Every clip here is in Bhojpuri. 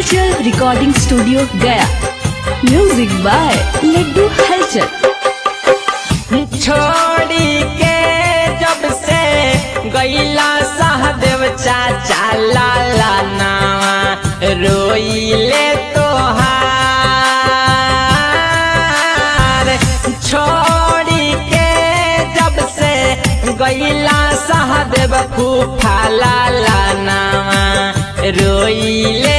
हलचल recording studio Gaya music by Laddu Halchal छोड़ी के जब से गईला सहदेव चाचा लाला नावा रोइले तोहार छोड़ी के जब से गईला सहदेव फूफा लाला नावा रोइले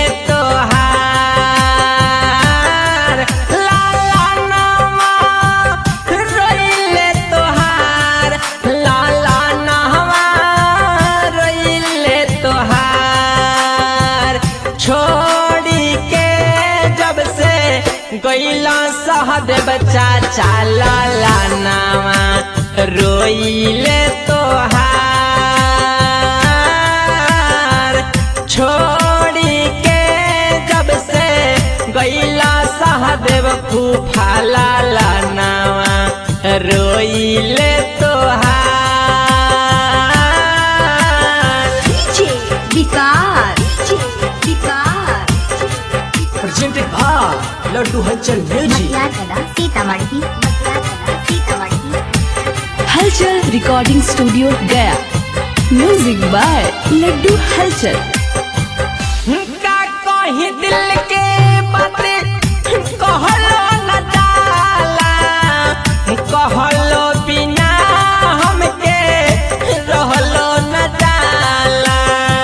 तोहार लाला नावा रोइले तोहार लाला नावा रोइले तोहार छोड़ी के जब से गईला सहदेव चाचा लाला नावा रोइले तोहार छोड़ी के जब से गईला सहदेव फूफा लाला नावा रोइले तोहार DJ Vikas Vikas presented by Laddu Hachal Music. Matiyagarh Sitamarhi Matiyagarh Sitamarhi Halchal recording studio Gaya music by Laddu Halchal का कहीं दिल के बात कहलो न जाला कहलो बिना हमके रहलो न जाला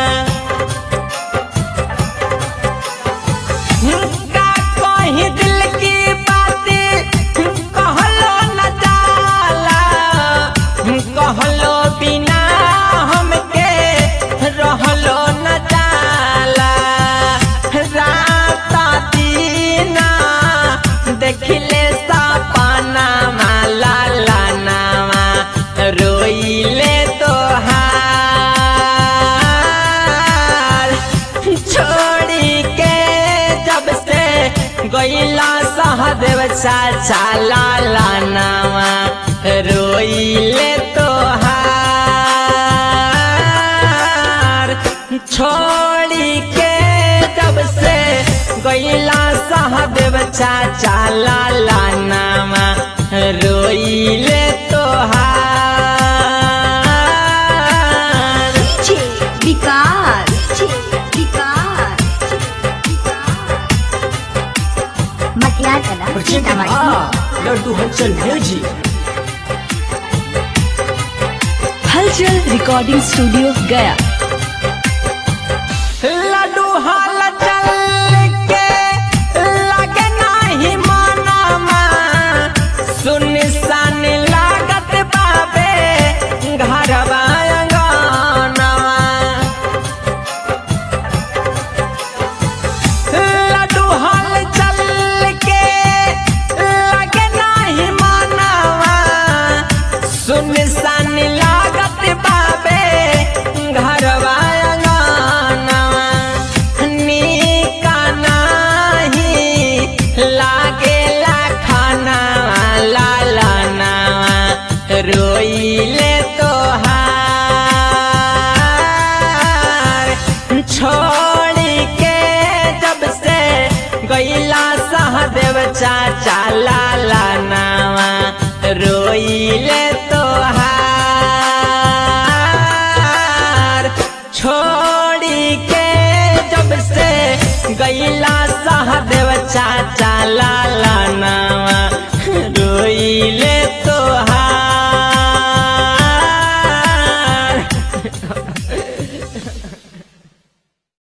का कहीं दिल की बात कहलो न जाला कहलो बिना हमके रहलो न जाला रात दीना देखले सपना माला लानावा रोइले तोहार छोड़ी के जब से गईला सहदेव चाचा लाला नावा रोइले तोहार छोड़ी के जब से गईला सहदेव चाचा लाला नावा रोइले तोहार DJ Vikas Vikas Matiyagarh Presented Sitamarhi by Laddu Hachal Music. Halchal recording studio Gaya Laddu Halchal के लगे नाही मानामा सुन सन लागत बाबे घरवा अंगनवा लड्डू हाल चल के लगे नाही मानावा सुन सन लागत बाबे घरवा अंगनवा नीका नाही लागेला खानावा लाला नावा रोइले तोहार छोड़ी के जब से गईला सहदेव चाचा लाला नावा रोइले तोहार छोड़ी के जब से गईला सहदेव चाचा लाला नावा